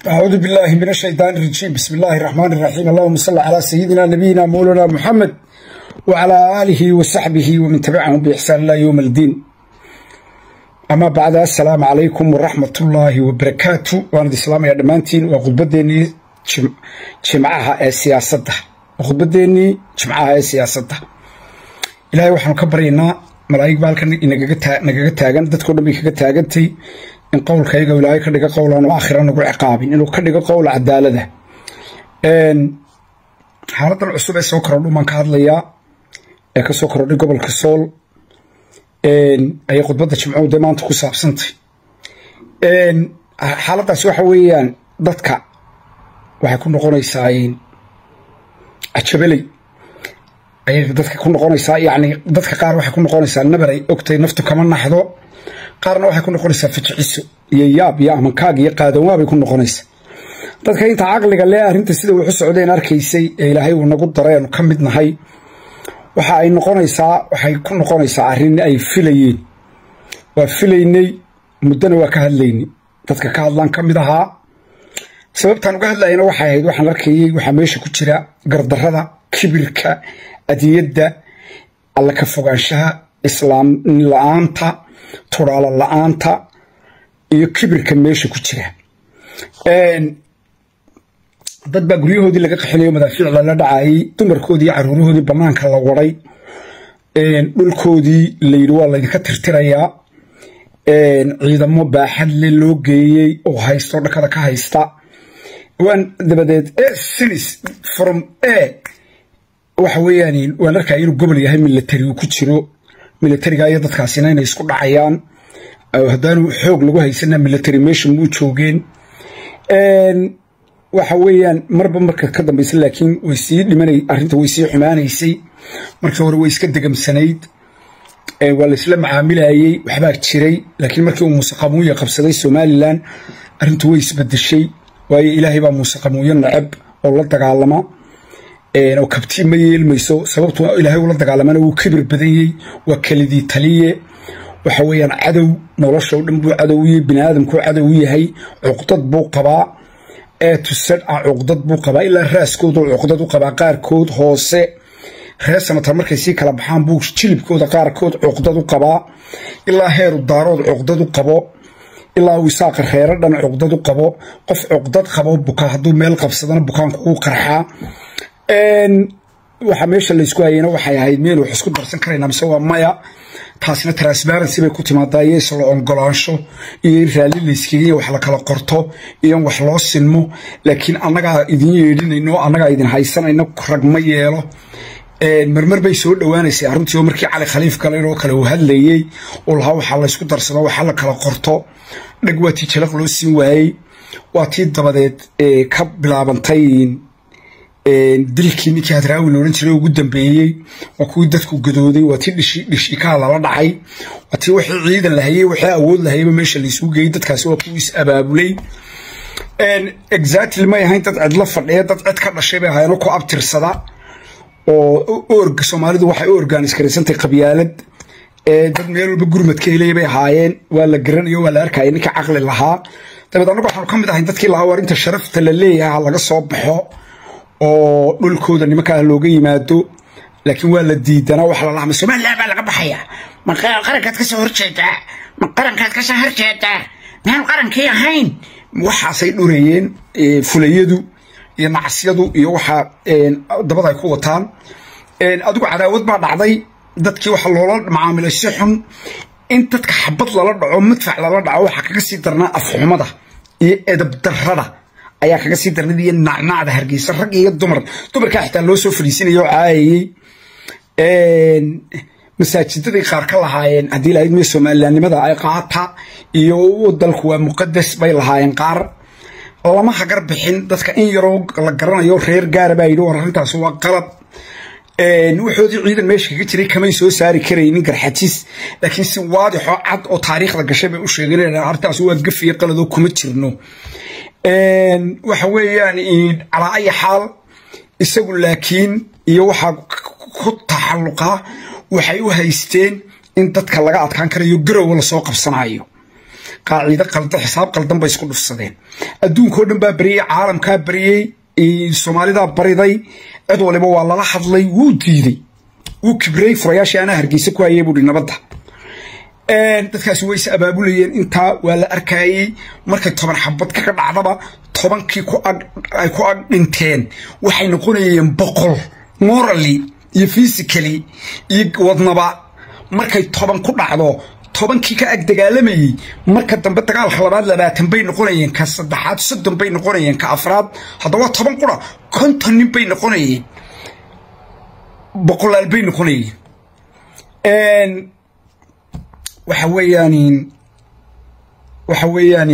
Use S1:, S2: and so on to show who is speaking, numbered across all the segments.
S1: أعوذ بالله من الشيطان الرجيم بسم الله الرحمن الرحيم اللهم صل على سيدنا نبينا مولانا محمد وعلى آله وصحبه ومن تبعهم بإحسان الله يوم الدين أما بعد السلام عليكم ورحمة الله وبركاته وأنا الإسلام يا دمانتين وخطبتني جمعها السياسة وخطبتني جمعها السياسة إلهي وحنا كبرينا malaa'ig baa halkan nagaga taagan dadkao dhan bay kaga taagantay in qowlkayga ilaahay ka dhiga qowlaan oo aakhira nagu ciqaabin inuu ka dhigo qowl cadaalada xaaladan cusub ee soo korodhu baan ka hadlayaa ee kasoo korodhay gobolka sool ayay khudbadda jimcuhu dee maanta ku saabsantay xaaladdaasi waxa weeyaan dadka waxay ku noqonaysaa ajabeley ayay dadka ku noqonaysaa yani dadka qaar waxay ku noqonaysaa nabar ay ogtay naftu kama naxdo qaarna waxay ku noqonaysaa fajiciso iyo yaab iyo amankaag iyo qaadanwaabay ku noqonaysaa dadka inta caqliga lee arrinta sida wuxu socdeen arkaysay ee ilaahay uu nagu dareenu ka mid nahay waxa ay noqonaysaa waxay ku noqonaysaa arrin ay filayeen waa filaynay muddona waa ka hadlaynay dadka ka hadlaan ka mid ahaa sababtaan uga hadlayana waxay ahayd waxaan arkayey waxaa meesha ku jira gardarrada kibirka adiyadda alla ka fogaanshaha islaam la-aanta turaalo la-aanta iyo kibirka meesha ku jira dad baa guryahoodii laga qaxinayo madaafiic lala dhacayay dumarkoodii iyo caruurahoodii bannaanka la waday dhulkoodii layidhi waa laydinka tirtirayaa ciidamo baaxad le loo geeyey oo haysto dhakada ka haysta waan dabadeed sinis from a waxa weeyaan waan arkaya inuu gobol yahay military uu ku jiro militariga iyo dadkaasina inay isku dhacayaan haddaanu xoog lagu haysana military meesha muu joogeen waxa weeyaan marba marka ka dambaysa laakiin way sii dhimanay arrinta way sii xumaanaysay markii hore way iska degamsanayd waa laysla macaamilayey waxbaa jiray laakiin markii uu muuse qamuuya qabsaday somalilan arrintu way isbedeshay waayo ilaahay baa muuse qamuuyo nacab oo la dagaalama oo kabtii ma yeelmayso sababtu ilaahay ula dagaalamana wuu kibir badanyey waa kelidii taliye waxa weeyaan cadow nolosha o dhan buu cadow u yahay biniaadamkuu cadow u yahay cuqdad buu qabaa ee tusadh ah cuqdad buu qabaa ilaa raaskoodu cuqdad u qabaa qaarkood hoose reer samatar markay sii kala baxaan buu jilibkooda qaarkood cuqdad u qabaa ilaa heeru daarood cuqdad u qabo ilaa uu isaaqa reero dhan cuqdad u qabo qof cuqdad qabo buka hadduu meel qabsadana bukaanku uu qarxaa waxa meesha laysku hayeyna waxay ahayd meel wax isku darsan karayna mise waa maya taasina transparency bay ku timaadaa iyo isla ogolaansho iyo in raalli layskaga wax la kala qorto iyo in wax loo sinmo laakiin annagaa idin yeedhinayno annagaa idin haysanayno rag ma yeelo marmar bay soo dhowaanaysay arrintii oo markii cali khaliif galen oo kale uu hadlayey oo lahaa waxaa laysku darsado waxaa la kala qorto dheg waa tii jalaq loo siin waayey waa tii dabadeed ka bilaabantay dilkii ninkii hadraawi loodhan jiray ugu dambeeyey waa kuwii dadku gadooday waa tii dhishikaha lala dhacay waa tii wixii ciidan lahayey wixii awood lahayeyba meesha laysugu geeyey dadkaasi waa kuwii is abaabulay exactly may ahayn dad cidlo fadhiya dad cid ka dhashay bay ahaayeen ku abtirsada oo org soomaalidu waxay u organis garaysantay qabyaalad dad meel walba gurmad ka helaya bay ahaayeen waa la garanayo waa la arkaya ninka caqli lahaa dabeed annagu waxaanu ka mid ahayn dadkii lahaa war inta sharafta la leeyahay ha laga soo baxo oo dhulkooda nimankaa looga yimaado laakiin waa la diidanaa waxa la lahma somalilan baa laga baxayaa
S2: ma qarankaad kasoo horjeedaa ma qarankaad kasoo horjeedaa miyaan qarankii ahayn
S1: waxaasay dhurayeen fulayadu iyo nacasyadu iyo waxaa dabada ay ku wataan adigu cadaawad baa dhacday dadkii waxa loola macaamilay si xun in dadka xabad lala dhaco madfac lala dhaco waxaa kaga sii darnaa afxumada iyo edab darrada ayaa kaga sii darnad iyo nacnacda hargeysa rag iyo dumar dumarkaa xitaa loo soo fadhiisinaya oo caayayey masaajidaday qaar ka lahaayeen haddii lahayd me somalilanimada ay qaata iyo dalku waa muqadas bay lahaayeen qaar lama hagar bixin dadka in yaroo la garanayo reer gaara baa yidhi war arrintaas waa qalab wuxoodii ciidan meesha kaga jiray kamay soo saari karaynin garxajis laakiin si waadixoo cad oo taariikhda gashay bay u sheegeen arrintaas waa gafiyo qaladoo kuma jirno waxa weeyaan calaa aya xaal isagu laakiin iyo waxaa ku taxalluqa waxay u haysteen in dadka laga adkaan karayo garowa lasoo qabsanayo qaacido qaldan xisaab qaldan bay isku dhufsadeen adduunkao dhan baa bariyey caalamkaa bariyey soomaalidaa bariday cid waliba waa lala hadlay wuu diiday wuu kibrey furayaashii anaa hargeysa ku hayay buuhi nabadda dadkaasi way is abaabulayeen intaa waa la arkayey markay toban xabad kaga dhacdaba tobankii ay ku ag dhinteen waxay noqonayeen boqol morally iyo physically iyo wadnaba markay toban ku dhacdo tobankii ka ag dagaalamayey marka dambe dagaalka labaad labaatan bay noqonayeen ka saddexaad soddon bay noqonayeen ka afraad haddaba toban qura konton nin bay noqonayeen boqolaal bay noqonayeen waxa weeyaan waxa weeyaan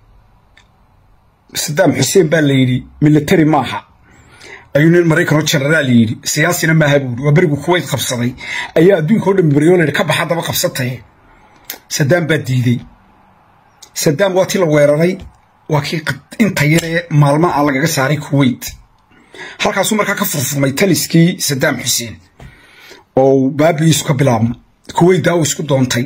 S1: sadaam xuseen baa la yidhi military maaha ayuu nin maraykanoo genaraal yidhi siyaasina maaha buuri waa berigu kuwayt qabsaday ayaa adduunka o dhan beriyo layidhi ka baxa daba qabsataye sadaam baa diiday sadaam waa tii la weeraray waa kii inta yaree maalma a lagaga saaray kuwayt halkaasuu markaa ka furfurmay taliskii sadaam xuseen oo baabigiisu ka bilaabma kuwayt daawo isku doontay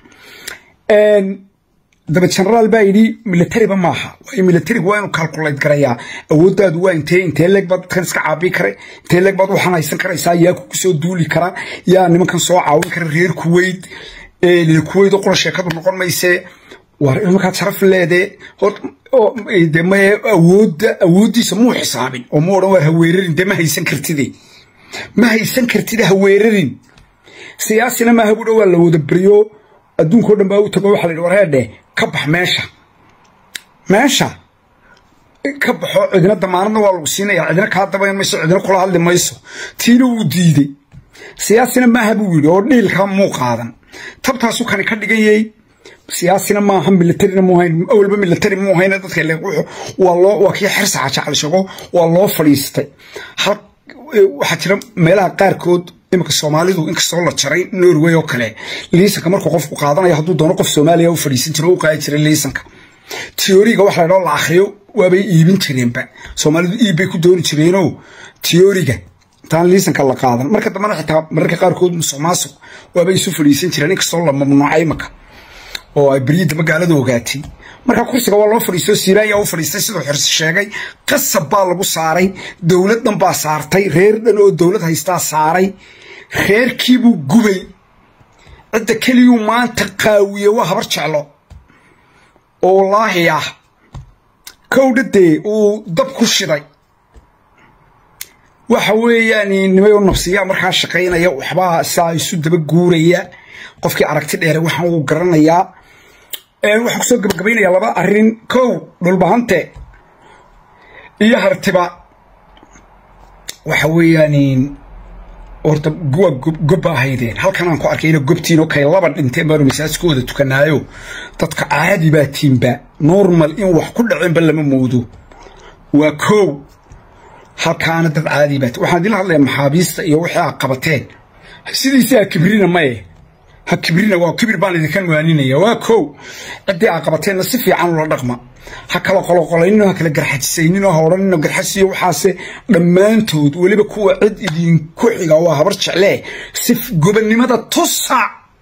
S1: daba genaraal baa yidhi militariba maaha waayo militarigu waa inuu kalkulayd garayaa awooddaadu waa intee intee leeg baad dadkan iska caabi kara intee leeg baad waxaan haysan karaysaa yaa kugu soo duuli kara yaa nimankan soo caawin kara reer kuwayt kuwayt oo qura sheekadu noqon maysee war markaad sharaf leede de maye awoodda awooddiisa muu xisaabin oo mu odhan waar haweerarin dee ma haysan kartide ma haysan kartide haweerarin siyaasina maaha buudha waa la wada beriyo adduunkao dhan baa u tago waxa la yidhi warheedhe ka bax meesha meesha ka baxo cidina damaanadna waa lagu siinaya cidina kaa dabayn mayso cidina kula hadli mayso tiina wuu diiday siyaasina maaha buu yidhi oo dhiilkaa muu qaadan tabtaasu kani ka dhiganyay siyaasina maaha militarina muuhayn awalba militari muuhayn dadka waa loo waa kii xirsa xajacalishago waa loo fadhiistay hal waxaa jira meelaha qaarkood iminka soomaalidu inkastoo la jaray norway oo kale liisanka markuu qofku qaadanayo hadduu doono qof soomaaliya u fadhiisan jiro u qaadi jiray liisanka teoriga waxa la dhao la akhriyo waabay iibin jireenba soomaalidu iib bay ku dooni jireenoo teoriga intaan liisanka la qaadan marka dambena xitaa mararka qaarkood musuq maasuq waabay isu fadhiisan jireen inkastoo la mamnuucay imaka oo ay beryidda magaalada ogaatay marka kursiga waa loo fadhiisto siiraayaa u fadhiistay siduu xirsi sheegay qasab baa lagu saaray dowlad dhan baa saartay reer dhan oo dowlad haystaa saaray reerkiibuu gubay cidda keliyuu maanta qaawiye waa habar jeclo oo wallaahi ah kowdhadee uu dab ku shiday waxa weeyaan nimayo nafsiyaa markaa shaqaynaya waxbaa saa isu daba guuraya qofkii aragti dheere waxaan uu garanayaa waxaan kusoo gabagabaynayaa laba arrin kow dhulbahante iyo hartiba waxa weeyaan horta waa gobba ahaydeen halkan aan ku arkayna gobtiin oo kay laba dhinteen baanu masaajkooda tukanaayo dadka caadi baa tiinba normal in wax ku dhacenba lama moodo waa kow halkaana dad caadi baa waxaan idinla hadlaya maxaabiista iyo wixii aa qabateen sidiisi ha kibrina maye ha kibrina waa kibir baan idinka waaninaya waa kow ciddii aa qabateenna si fiican ula dhaqma ha kala qoloqolaynin ha kala garxajisaynin ha odhanino garxasiyo waxaase dhammaantood weliba kuwa cid idinku xiga waa habar jeclee si gobannimada tusa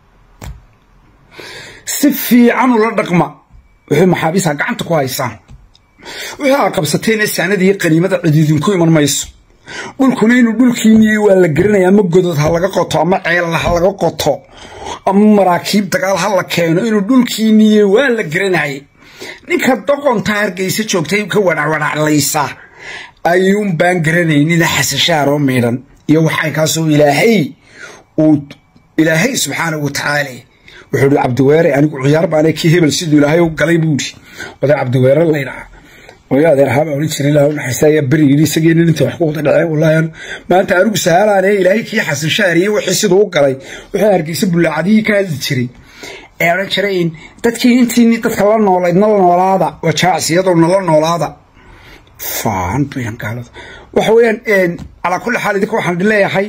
S1: si fiican ula dhaqma wuxuu maxaabiis ha gacanta ku haysaan wixii aa qabsateene saanadii qaniimada cid idinku iman mayso dhulkuna inuu dhulkiiniyey waa la garanaya ama godod ha laga qoto ama ceella ha laga qoto ama maraakiib dagaal ha la keeno inuu dhulkiiniyey waa la garanayay ninka doqonta hargeysa joogtay ka wadhacwadhaclaysa ayuun baan garanaynina xasashaaroo miidhan iyo waxay kaasoo ilaahay uu ilaahay subxaanahu watacaala wuxuu ihi cabdiweere anigu ciyaar baana kii hebel siduu ilaahay u galay buu ihi oday cabdiweere laydhaha oyo adeerhaaba odhan jiray ilaah unaxariista ayaa beri yidhi isagii nin inta wax ku wada dhaceen wallaahi maanta anigu sahaalaane ilaahay kii xasan shaariye wixii siduu u galay wuxuu hargeysa bullaacadihii ka hadli jiray ee odhan jiray dadkii intiini dadka la noolayd nala noolaada waa jaacsiyadoo nala noolaada faan bayan gaalada waxa weeyaan calaa kulli xaal idinka waxaan leeyahay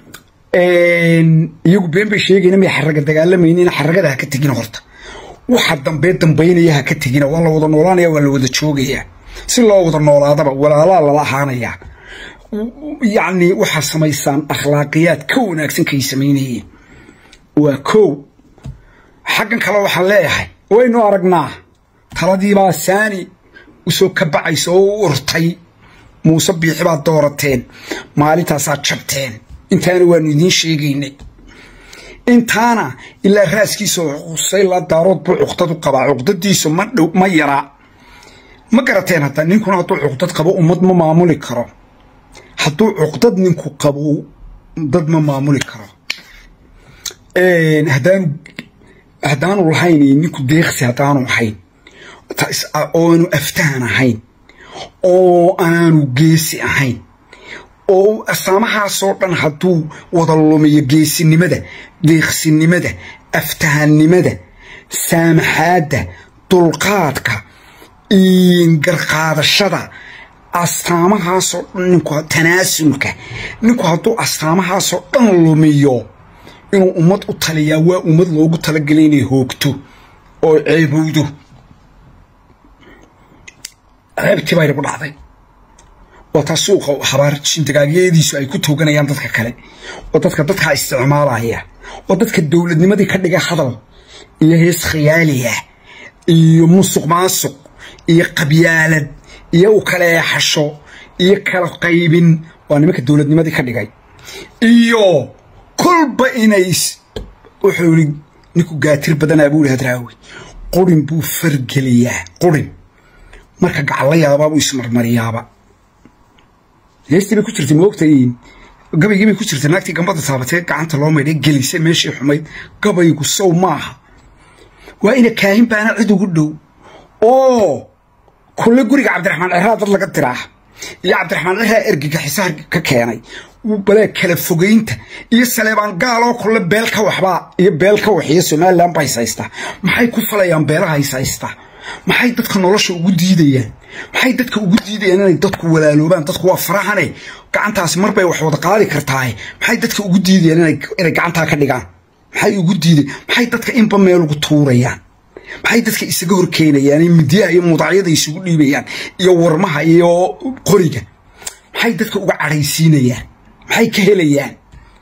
S1: iyagu been bay sheegayna may xaraga dagaalamaynin xaragada ha ka tegina horta waxa dambee dambaynaya ha ka tegina waa la wada noolaanaya waa la wada joogaya si loo wada noolaadaba walaalaa lala ahaanaya yacni waxaa samaysaan akhlaaqiyaad ka wanaagsan kay samaynayeen waa kow xaggan kale waxaan leeyahay waynu aragnaa taladiibaa saani usoo kabacaysa oo u urtay muuse biixi baad doorateen maalintaasaad jabteen intaana waanu idiin sheegaynay intaana ilaa raaskiisa xusay la daarood buu cuqdad u qabaa cuqdadiisu ma dhow ma yaraa ma garateen hadda ninkuna hadduu cuqdad qabo ummad ma maamuli karo hadduu cuqdad ninku qabo dad ma maamuli karo haddaanu haddaanu lahayn ninku deeqsi haddaanu ahayn oanu aftahan ahayn oo aanu geesi ahayn oo astaamahaasoo dhan hadduu wada lumiyo geesinimada deeqsinimada aftahannimada saamaxaadda dulqaadka garqaadashada astaamahaasoo dhan ninku tanaasulka ninku hadduu astaamahaasoo dhan lumiyo inuu ummad u taliyaa waa ummad loogu talagelay inay hoogto oo ceebowdo ceebtii bayna ku dhacday oo taa suuqa habaar shindagaagyeediisu ay ku tooganayaan dadka kale oo dadka dadkaa isticmaalaya oo dadka dowladnimadii ka dhiga hadal iyo hees khiyaaliya iyo musuq maasuq iyo qabyaalad iyo u kala eexasho iyo kala qaybin waa nimanka dowladnimadii ka dhigay iyo kolba inay wuxuu yidhi ninku gaatir badanaa buu ihi hadraawi qurin buu fargeliyaa qurin marka gacan la yaabaa buu ismarmariyaaba heestii bay ku jirtay moogtay gabaygii bay ku jirtay naagtii gambada taabatee gacanta loo maydhay gelisay meeshii xumayd gabaygu sow maaha waa ina kaahin baana cid ugu dhow oo kulle guriga cabdiraxmaan ceraa dad laga diraa iyo cabdiraxmaan ceraa ergiga xisaar ka keenay balee kala fogaynta iyo saleebaan gaaloo kulle beel ka waxbaa iyo beel ka waxiyo somalilan ba haysaysta maxay ku falayaan beelaha haysaysta maxay dadka nolosha ugu diidayaan maxay dadka ugu diidayaan inay dadku walaaloobaan dadku waa farahane gacantaasi marbay wax wada qaadi kartaaye maxay dadka ugu diidayaan inay gacantaa ka dhigaan maxay ugu diiday maxay dadka inba meel ugu tuurayaan maxay dadka isaga horkeenayaan midyaha iyo mudacyada isugu dhiibayaan iyo warmaha iyo qoriga maxay dadka uga cadhaysiinayaan maxay ka helayaan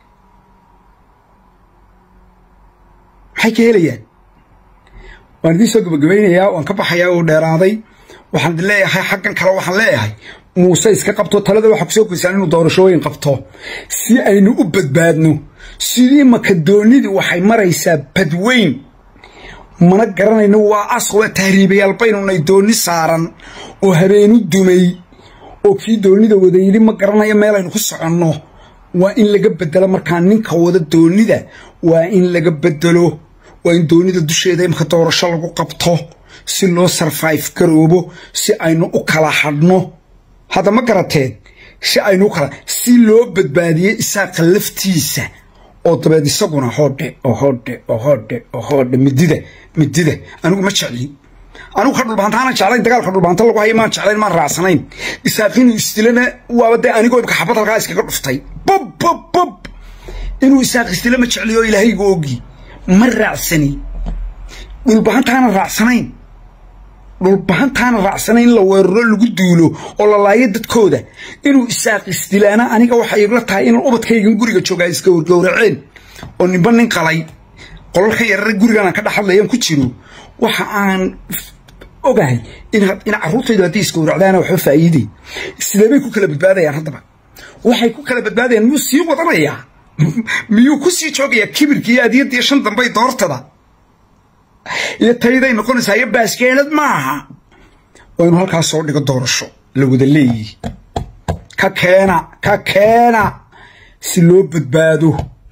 S1: maxay ka helayaan waan idiin soo gabagabaynayaa waan ka baxayaa oo dheeraaday waxaan idin leeyahay xaggan kale waxaan leeyahay muuse iska qabto talada waxaa kusoo koysaan inuu doorashooyin qabto si aynu u badbaadno sidii makadoonidii waxay maraysaa badweyn mana garanayno waa as waa tahriibayaal baynunay dooni saaran oo habeenu dumay oo kii doonida wada yidhi ma garanayo meelaynu ku soconno waa in laga bedelo markaa ninka wada doonida waa in laga bedelo waa in doonida dusheeda imka doorasho lagu qabto si loo sarfayf garoobo si aynu u kala hadhno hadda ma garateen si aynu u kala si loo badbaadiyo isaaqa laftiisa oo dabeed isaguna hoodhe oo hoodhe oo hoodhe oo hoodhe midida midida anigu ma jeclin anigu ka dhulbaantaana jeclayn dagaalka dhulbaanta lagu haya maan jeclayn maan raacsanayn isaaqinu isdilana waaba dee anigoo imka xabad halkaa iskaga dhuftay bob bob bob inuu isaaq isdila ma jecliyo ilaahaygu ogi ma raacsani dhulbahantaana raacsanayn dhulbahantaana raacsanayn in la weeraro lagu duulo oo la laayo dadkooda inuu isaaq isdilaana aniga waxay igla tahay in ubadkaygan guriga joogaa iska wargowraceen oo ninba nin qalay qolal ka yarara gurigaan aan ka dhex hadlayaan ku jiro waxa aan ogahay in carruurtaydu haddii isgowracdaana waxba faa'iidey sidee bay ku kala badbaadayaan haddaba waxay ku kala badbaadayaan miyuu sii wadanayaa miyuu ku sii joogayaa kibirka iyo adiyaddiiyo shan dambay doortada iyo tayday noqonaysaa iyo baaskeelad maaha waa inu halkaas soo dhigo doorasho la wada leeyihi ka keena ka keena si loo badbaado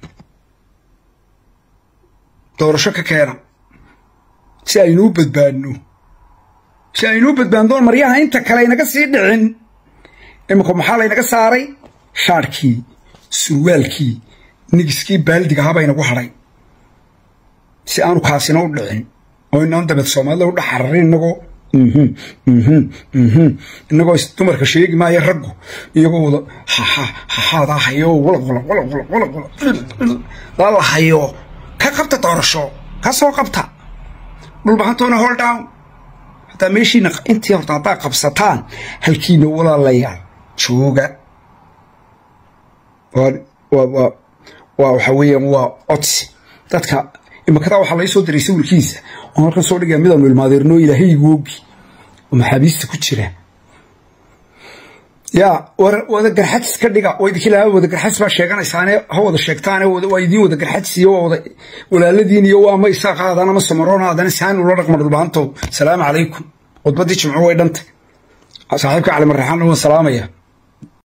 S1: doorasho ka keena si aynuu badbaadno si aynuu badbaadno maryaha inta kale aynaga sii dhicin imika maxaa laynaga saaray shaarhkii surwaalkii nigiskii baaldiga ahaa baynagu hadhay si aanu kaasina u dhicin oo inaan dabeed soomaalida u dhex hararin inagoo inagoo dumarka sheegi maayo raggu iyagoo wada haxaadaa hayo la hayo ka qabta doorasho ka soo qabta dhulbahantoona hol down hataa meeshiina intii horta haddaa qabsataan halkiina walaalayaal jooga waa waxa weeyaan waa codsi dadka imakadaa waxaa lai soo diray sawirkiisa oo halkan soo dhigaya midaanu ilmaadeerno ilaahay igoogi oo maxaabiista ku jira yaa wada garxadis ka dhiga wadinkila wada garxadis baa sheeganaysaane ha wada sheegtaane waa idiin wada garxadis iyo waa wada walaaladiin iyo waa ma isaa qaadaan ama samaroon aadana saan ula dhaqma dhulbaantow salaamu calaykum khudbaddii jimco way dhantay saaxiibka cali marraxaan waan salaamaya